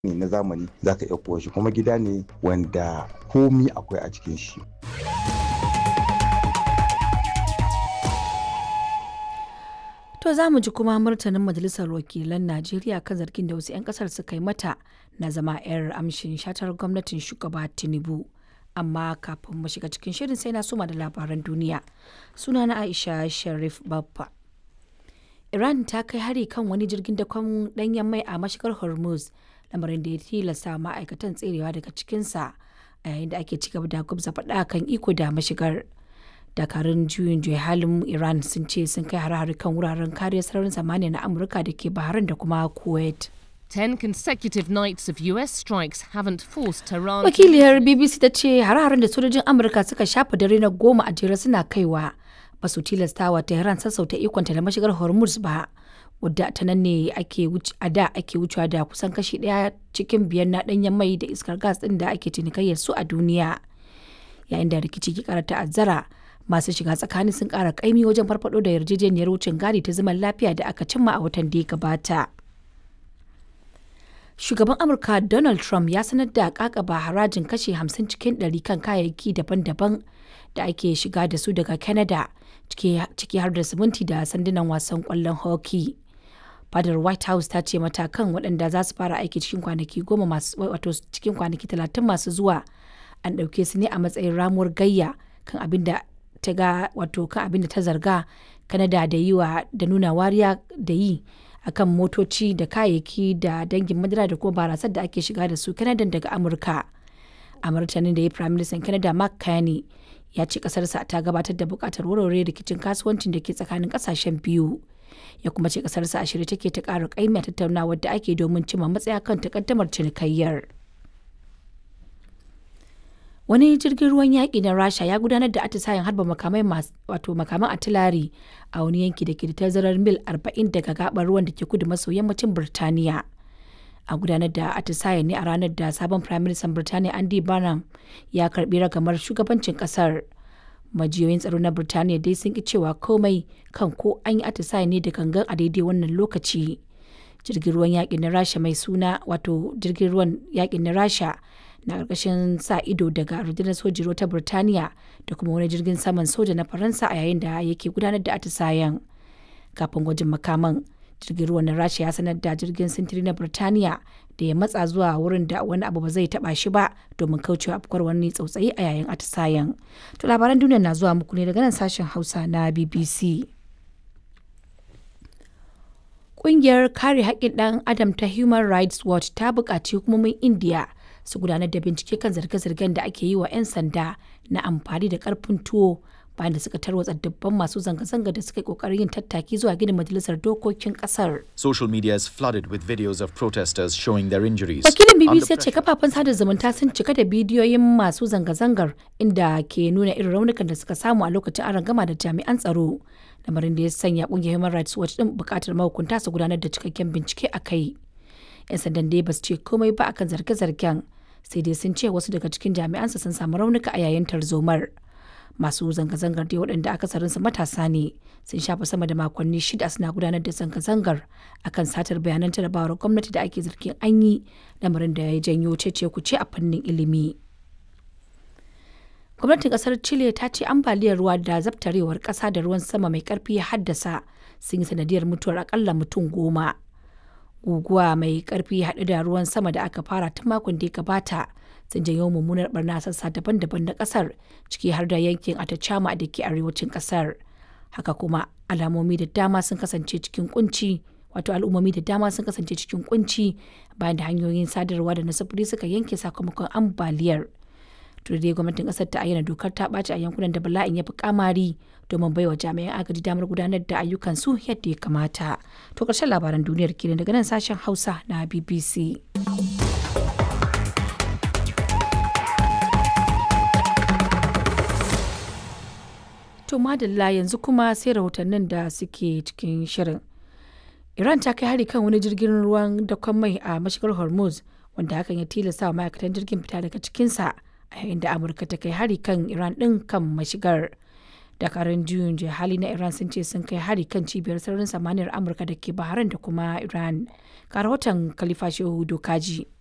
ne na zamani za ka iya kuwa shi kuma gida ne wanda komi akwai a cikin shi. To za mu ji kuma martanin Majalisar Wakilan Najeriya kan zargin da wasu 'yan kasar suka yi mata na zama 'yar amshin shatar gwamnatin shugaba Tinubu. Amma kafin mu shiga cikin shirin sai na suma da labaran duniya. Suna na Aisha Sharif Babba. Iran ta kai hari kan wani jirgin dakon danyen mai a mashigar Hormuz, lamarin da ya tilasta ma'aikatan tserewa daga cikinsa a yayin da ake cigaba da gwabza faɗa kan iko da mashigar. dakarun juyin juya halin iran sun ce sun kai hare-hare kan wuraren kariyar sararin samaniya na amurka da ke bahrain da kuma kuwait Ten consecutive nights of US strikes haven't forced Tehran. wakiliyar bbc ta ce hare-haren da sojojin amurka suka shafa dare na goma a jere suna kaiwa ba su tilasta wa tehran sassauta ikonta da mashigar hormuz ba wadda ta nan ne ake a da ake wucewa da kusan kashi daya cikin biyar na danyen mai da iskar gas din da ake cinikayyar su a duniya yayin da rikici ke kara ta'azzara masu shiga tsakani sun kara kaimi wajen farfado da yarjejeniyar wucin gadi ta zaman lafiya da aka cimma a watan da ya gabata shugaban amurka donald trump ya sanar da kakaba harajin kashe 50 cikin 100 kan kayayyaki daban-daban da ake shiga da su daga canada ciki har da siminti da sandunan wasan kwallon hockey fadar white house ta ce matakan waɗanda za su fara aiki cikin kwanaki goma masu wato cikin kwanaki talatin masu zuwa an ɗauke su ne a matsayin ramuwar gayya kan abin da ta ga wato kan abin da ta zarga kanada da yi wa da nuna wariya da yi akan motoci da kayayyaki da dangin madara da kuma barasar da ake shiga da su kanada daga amurka a martanin da ya prime minister canada mark carney ya ce kasarsa ta gabatar da bukatar warware rikicin kasuwancin da ke tsakanin kasashen biyu ya kuma ce kasarsa a shirye take ta ƙara ƙaimi a tattaunawar da ake domin cimma matsaya kan takaddamar cinikayyar. wani jirgin ruwan yaƙi na rasha ya gudanar da atisayen harba makamai wato makaman atilari a wani yanki da ke da tazarar mil 40 daga gabar ruwan da ke kudu maso yammacin birtaniya a gudanar da atisayen ne a ranar da sabon prime minister birtaniya andy barnum ya karbi ragamar shugabancin kasar majiyoyin tsaro na birtaniya dai sun ki cewa komai kan ko an yi atisayen ne da gangan a daidai wannan lokaci jirgin ruwan yaƙi na rasha mai suna wato jirgin ruwan yaƙi na rasha na ƙarƙashin sa ido daga rundunar sojin ruwa ta Birtaniya da kuma wani jirgin saman soja na Faransa a yayin da yake gudanar da atisayen. Kafin gwajin makaman, jirgin ruwan na Rasha ya sanar da jirgin sintiri na Birtaniya da ya matsa zuwa wurin da wani abu ba zai taba shi ba domin kaucewa afkuwar wani tsautsayi a yayin atisayen. To labaran duniya na zuwa muku ne daga nan sashen Hausa na BBC. Ƙungiyar kare haƙƙin ɗan Adam ta Human Rights Watch ta buƙaci hukumomin Indiya su gudanar da bincike kan zarge-zargen da ake yi wa 'yan sanda na amfani da karfin tuwo bayan da suka tarwatsa dubban masu zanga-zanga da suka kokarin yin tattaki zuwa gidan majalisar dokokin kasar. Social media is flooded with videos of protesters showing their injuries. Wakilin BBC ya ce kafafen sada zumunta sun cika da bidiyoyin masu zanga-zangar inda ke nuna irin raunukan da suka samu a lokacin arangama da jami'an tsaro. Lamarin da ya sanya kungiyar Human Rights Watch din bukatar mahukunta su gudanar da cikakken bincike a kai. 'yan sandan dai ba su ce komai ba akan zarge-zargen sai dai sun ce wasu daga cikin jami'ansa sun samu raunuka a yayin tarzomar masu zanga-zangar dai waɗanda akasarinsu matasa ne sun shafa sama da makonni shida suna gudanar da zanga-zangar akan satar bayanan jarabawar gwamnati da ake zargin an yi lamarin da ya janyo cece kuce a fannin ilimi gwamnatin kasar chile ta ce ambaliyar ruwa da zabtarewar kasa da ruwan sama mai karfi ya haddasa sun yi sanadiyar mutuwar akalla mutum goma guguwa mai karfi haɗe da ruwan sama da aka fara tun makon da ya gabata sun janyo mummunar barna sassa daban-daban na kasar ciki har da yankin atacama da ke arewacin kasar haka kuma alamomi da dama sun kasance cikin kunci wato al'ummomi da dama sun kasance cikin kunci bayan da hanyoyin sadarwa da na sufuri suka yanke sakamakon ambaliyar to dai gwamnatin kasar ta ayyana dokar ta ɓaci a yankunan da bala'in ya fi kamari domin baiwa jami'an agaji damar gudanar da ayyukan su yadda ya kamata to ƙarshen labaran duniyar kenan daga nan sashen hausa na bbc to madalla yanzu kuma sai rahotannin da suke cikin shirin iran ta kai hari kan wani jirgin ruwan dakon mai a mashigar hormuz wanda hakan ya tilasta wa ma'aikatan jirgin fita daga cikinsa a yayin da amurka ta kai hari kan iran din kan mashigar dakarun juyin hali na iran sun ce sun kai hari kan cibiyar sararin samaniyar amurka da ke bahrain da kuma iran ga rahoton khalifa shehu dokaji